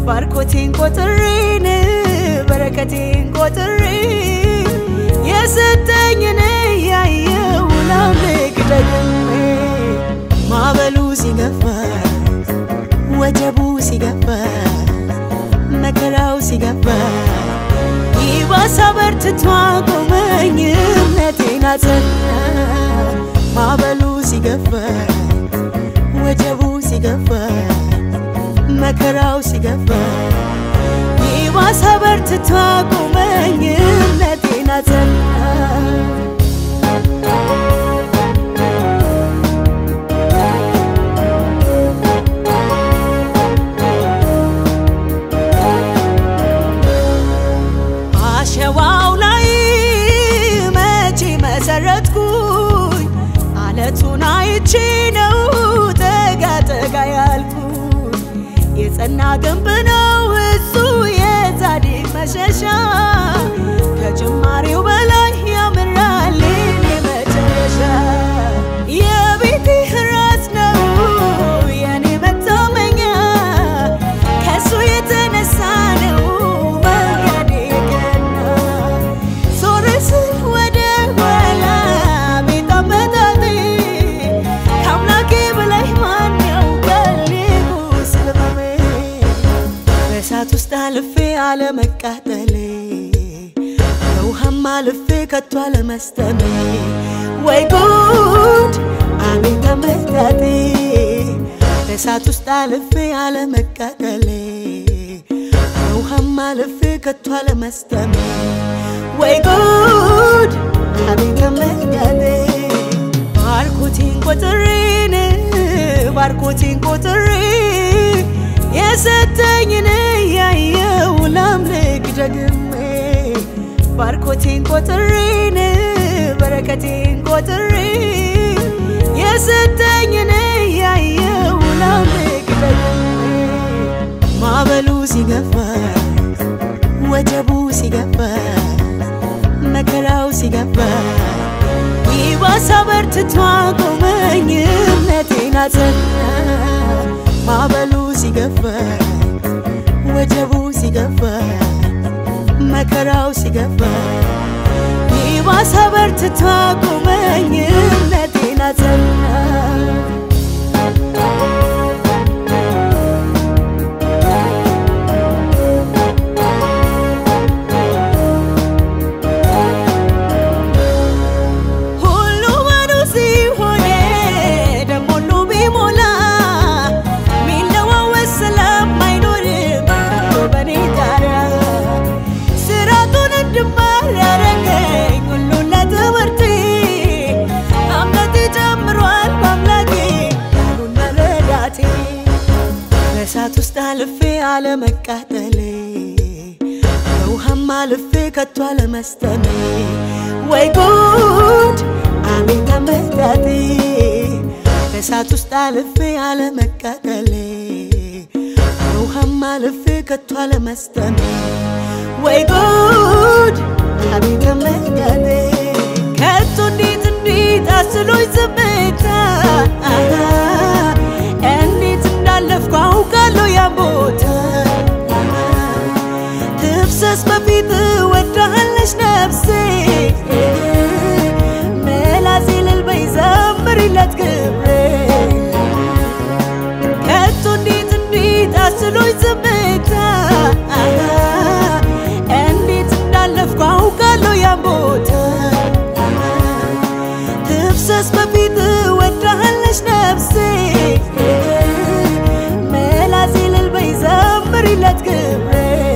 ባርኮቴን ቆጥሬን በረከቴን ቆጥሬ የሰጠኝን ያየው ላምልክ ደግሜ ማዕበሉ ሲገፋ ወጀቡ ሲገፋ መከራው ሲገፋ ይባስ አበርትቶ አቆመኝ እምነቴን አጸና ማዕበሉ ሲገፋ ወጀቡ ሲገፋ መከራው ሲገፋ ይባስ አበርትቶ አቆመኝ እምነቴን አጸና አሸዋው ላይ መቼ መሰረትኩኝ አለቱን አይቼ ነው ጠጋ ጠጋ ያልኩኝ የጸና ግንብ ነው እሱ የጻድቅ መሸሻ ከጅማሬው በላይ ያምራል የኔ መጨረሻ የቤቴ ራስ ነው የኔ መታመኛ ከሱ የተነሳ ነው መንገዴ ቀና ዞር ስል ወደ ኋላ ቤት አመጣጤ ከአምላኬ በላይ ማን ያውቃል ስለ ሕመሜ በእሳት ውስጥ አልፌ አለመቃጠሌ በውሃም አልፌ ከቶ አለመስጠሜ ወይ ጉድ አቤት አመጣጤ በእሳት ውስጥ አልፌ አለመቃጠሌ በውሃም አልፌ ከቶ አለመስጠሜ ወይ ጉድ አቤት አመጣጤ ባርኮቴን ቆጥሬን ባርኮቴን ቆጥሬ የሰጠኝን ያየው ላምልክ ደግሜ ባርኮቴን ቆጥሬን በረከቴን ቆጥሬ የሰጠኝን ያየው ላምልክ ደግሜ ማዕበሉ ሲገፋ ወጀቡ ሲገፋ መከራው ሲገፋ ይባስ አበርትቶ አቆመኝ እምነቴን አጸና ማዕበሉ ሲገፋ ወጀቡ ሲገፋ መከራው ሲገፋ ይባስ አበርትቶ አቆመኝ እምነቴን አጸና ሁሉ ባዶ ሲሆን ደሞ ሁሉ ቢሞላ ሚለዋወጥ ስለማይኖር በኔ ጣሪያ ስራቱን እንድማር ያረገኝ ሁሉን ለትምህርቴ እምነቴ ጨምሯል በአምላኬ ቃሉን መረዳቴ በእሳት ውስጥ አልፌ አለመቃጠሌ በውሃም አልፌ ከቶ አለመስጠሜ ወይ ጉድ አቤት አመጣጤ በእሳት ውስጥ አልፌ አለመቃጠሌ በውሃም አልፌ ከቶ አለመስጠሜ ወይ ጉድ አቤት አመጣጤ ከቶ እንዴት እንዴት አስሎኝ ዝምታ እንዴት እንዳለፍኩ አውቃለሁ ያን ቦታ ትፍሰስ በፊት ወዳሃለች ነፍሴ መላሴ እልል በይ ዘምሪለት ክብሬ ከቶ እንዴት እንዴት አስሎኝ ዝምታ እንዴት እንዳለፍኩ አውቃለሁ ያን ቦታ ትፍሰስ በፊት ወዳሃለች ነፍሴ መላሴ እልል በይ ዘምሪለት ክብሬ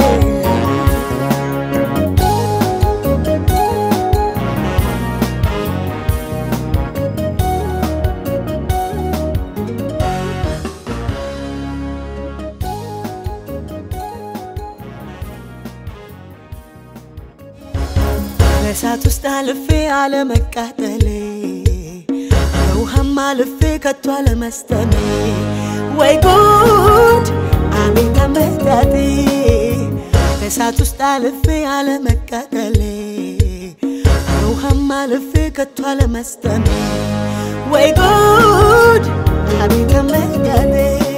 በእሳት ውስጥ አልፌ አለመቃጠሌ በውሃም አልፌ ከቶ አለመስጠሜ ወይ ጉድ አቤት አመጣጤ በእሳት ውስጥ አልፌ አለመቃጠሌ በውሃም አልፌ ከቶ አለመስጠሜ ወይ ጉድ አቤት አመጣጤ